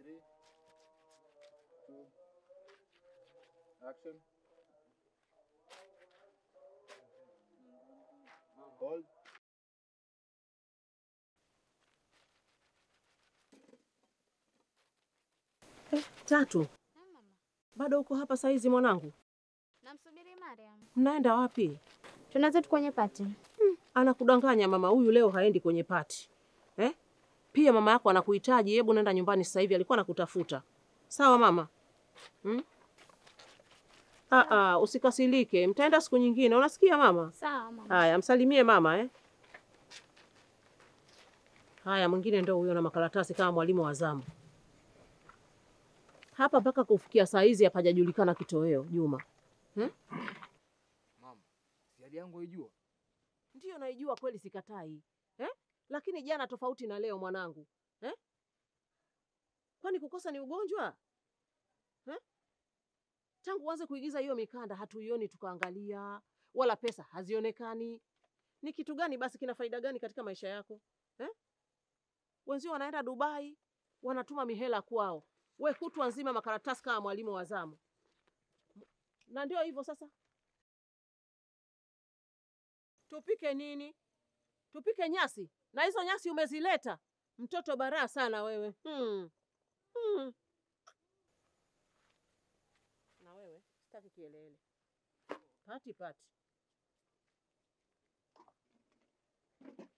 Three, two, action. Hold. Tatu, bado uko hapa saizi mwanangu? Namsubiri Mariam. Mnaenda wapi? Tunazetu kwenye pati. Anakudanganya mama huyu, leo haendi kwenye pati eh? Pia mama yako anakuhitaji, hebu nenda nyumbani sasa hivi, alikuwa anakutafuta. Sawa mama hmm? Ah, ah, usikasirike, mtaenda siku nyingine, unasikia mama? Sawa mama. Haya, msalimie mama eh? Haya, mwingine ndo huyo na makaratasi kama mwalimu wa zamu hapa. Mpaka kufikia saa hizi hapajajulikana kitoweo. Juma hmm? Mama, si hali yangu haijua. Ndiyo naijua kweli, sikatai eh? Lakini jana tofauti na leo mwanangu eh? Kwani kukosa ni ugonjwa eh? Tangu uanze kuigiza hiyo mikanda hatuioni tukaangalia, wala pesa hazionekani. Ni kitu gani basi, kina faida gani katika maisha yako eh? Wenzio wanaenda Dubai, wanatuma mihela kwao, we kutwa nzima makaratasi kama mwalimu wa zamu. Na ndio hivyo sasa Tupike nini? Tupike nyasi? Na hizo nyasi umezileta? Mtoto baraa sana wewe. Hmm. Hmm. Na wewe sitaki kielele. Pati pati.